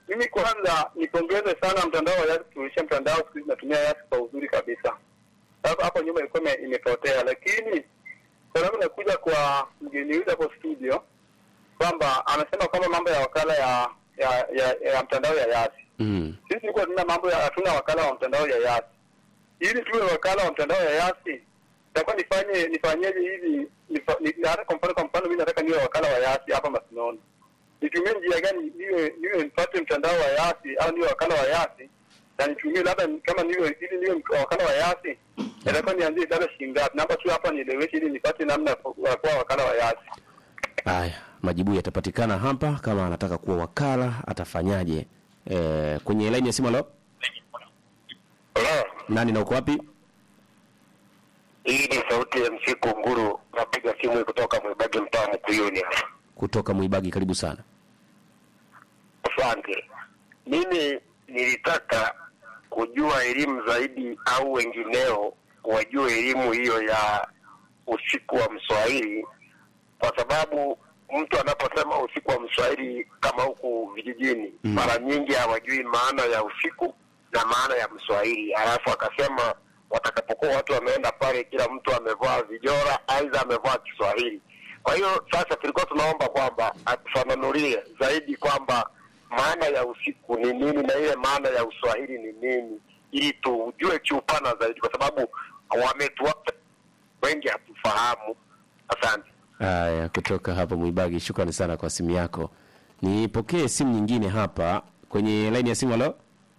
mimi kwanza nipongeze sana mtandao wa Yasi kuisha mtandao siku hizi natumia Yasi kwa uzuri kabisa. Sasa hapo nyuma ilikuwa ime- imepotea, lakini kwa sababu nakuja kwa mgeni huyu hapo studio kwamba anasema kwamba mambo ya wakala ya ya, ya, ya mtandao ya Yasi. Mm. Sisi tulikuwa tuna mambo ya hatuna wakala wa mtandao ya Yasi. Ili tuwe wakala wa mtandao ya Yasi, itakuwa nifanye nifanyeje hivi nifa, ni, hata kwa mfano kwa mfano mimi nataka niwe wakala wa Yasi hapa Masinono. Nitumie njia gani niwe niwe nipate mtandao wa Yasi au niwe wakala wa Yasi na nitumie labda ni- kama niwe ili niwe mk- wakala wa Yasi itakuwa nianzie labda shilingi ngapi? Naomba tu hapa nieleweshe ili nipate namna ya ku- ya kuwa wakala wa Yasi. Haya, majibu yatapatikana hapa. Kama anataka kuwa wakala atafanyaje? E, kwenye laini ya simu. Halo, Hello. nani na uko wapi? Hii ni sauti ya msiku nguru, napiga simu kutoka Mwibagi mtaa Mkuyuni hapa. Kutoka Mwibagi, karibu sana. Asante. Mimi nilitaka kujua elimu zaidi au wengineo wajue elimu hiyo ya usiku wa Mswahili, kwa sababu mtu anaposema usiku wa Mswahili kama huku vijijini Mm. mara nyingi hawajui maana ya usiku na maana ya Mswahili, alafu akasema watakapokuwa watu wameenda pale, kila mtu amevaa vijora, aidha amevaa Kiswahili. Kwa hiyo sasa tulikuwa tunaomba kwamba atufafanulie zaidi kwamba maana ya usiku ni nini na ile maana ya Uswahili ni nini, ili tujue kiupana zaidi, kwa sababu wametuacha wengi hatufahamu. Asante. Haya, kutoka hapa Mwibagi, shukrani sana kwa simu yako. Nipokee simu nyingine hapa kwenye laini ya simu. Halo,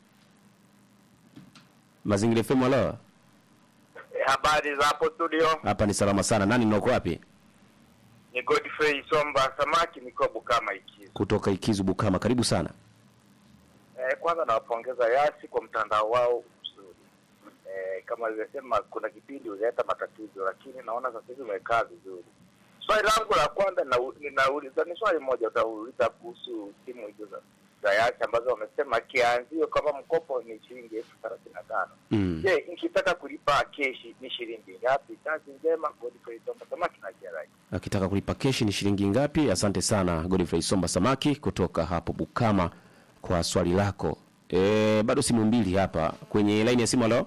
Mazingira FM. Halo, Habari za hapo studio, hapa ni salama sana. Nani na uko wapi? ni Godfrey Somba Samaki, niko Bukama Ikizo. Kutoka Ikizu, Bukama, karibu sana. Eh, kwanza nawapongeza Yasi kwa mtandao wao mzuri. Eh, kama alivyosema kuna kipindi ulileta matatizo, lakini naona sasa hivi umekaa vizuri. Swali langu la kwanza nau- ninauliza ni swali moja, utauliza kuhusu simu hizo za, za Yasi ambazo wamesema kianzio kama mkopo ni shilingi elfu thelathini na tano. Mm. Je, nikitaka kulipa keshi ni shilingi ngapi? Kazi njema, Godfrey Somba Samaki na Jerai. Akitaka kulipa keshi ni shilingi ngapi? Asante sana Godfrey Somba Samaki kutoka hapo Bukama kwa swali lako. E, bado simu mbili hapa kwenye laini ya simu. Halo,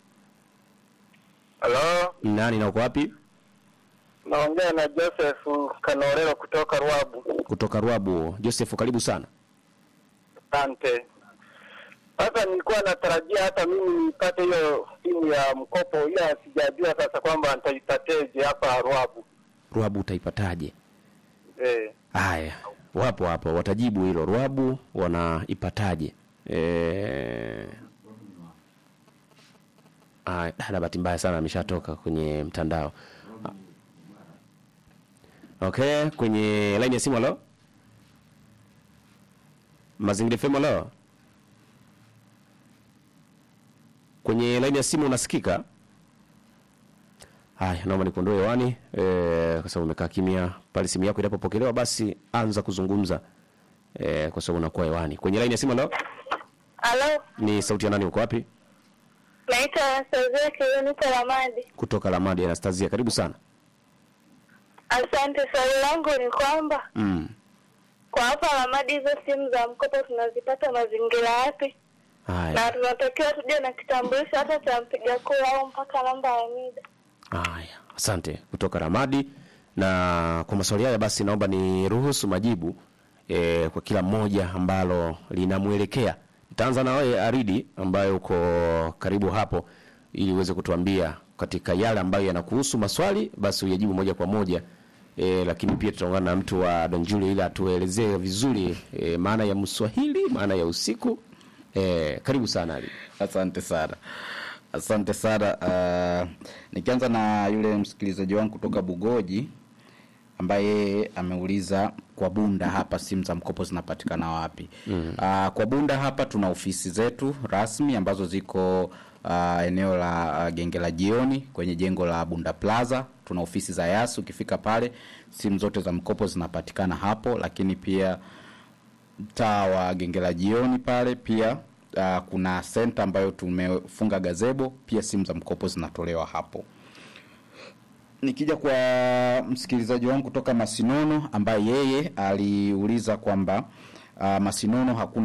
Halo, nani na uko wapi? naongea na Joseph Kanorero kutoka Ruabu. Kutoka Rwabu. Joseph, karibu sana. Asante. Sasa nilikuwa natarajia hata mimi nipate hiyo simu ya mkopo, ila sijajua sasa kwamba nitaipateje hapa Ruabu. Rwabu utaipataje? Eh, Haya, wapo hapo watajibu hilo. Rwabu wanaipataje? Eh, Haya, dada, bahati mbaya sana ameshatoka kwenye mtandao. Okay, kwenye line ya simu. Halo, Mazingira FM. Halo, kwenye line ya simu unasikika? Haya, naomba nikuondoe hewani eh, kwa sababu umekaa kimya. Pale simu yako inapopokelewa, basi anza kuzungumza eh, kwa sababu unakuwa hewani. Kwenye line ya simu. Halo, Halo, ni sauti ya nani? Uko wapi? naitwa Anastasia Kilonita Lamadi. Kutoka Lamadi. Anastasia, karibu sana. Asante. Swali langu ni kwamba Mm. kwa hapa Lamadi hizo simu za mkopo tunazipata mazingira yapi, Haya, na tunatakiwa tuje na kitambulisho hata cha mpiga kura au mpaka namba ya NIDA? haya, asante. Kutoka Ramadi. Na kwa maswali haya basi, naomba ni ruhusu majibu eh, kwa kila mmoja ambalo linamwelekea. Nitaanza na wewe Aridi, ambayo uko karibu hapo, ili uweze kutuambia katika yale ambayo yanakuhusu maswali, basi uyajibu moja kwa moja. E, lakini pia tutaungana na mtu wa Donjuli ili atuelezee vizuri e, maana ya Mswahili, maana ya usiku. E, karibu sana Ali. Asante sana, asante sana. Uh, nikianza na yule msikilizaji wangu kutoka Bugoji ambaye ameuliza kwa Bunda hapa simu za mkopo zinapatikana wapi? mm. Uh, kwa Bunda hapa tuna ofisi zetu rasmi ambazo ziko uh, eneo la uh, genge la jioni kwenye jengo la Bunda Plaza. Tuna ofisi za Yas, ukifika pale simu zote za mkopo zinapatikana hapo, lakini pia mtaa wa genge la jioni pale pia uh, kuna senta ambayo tumefunga gazebo, pia simu za mkopo zinatolewa hapo. Nikija kwa msikilizaji wangu kutoka Masinono ambaye yeye aliuliza kwamba uh, Masinono hakuna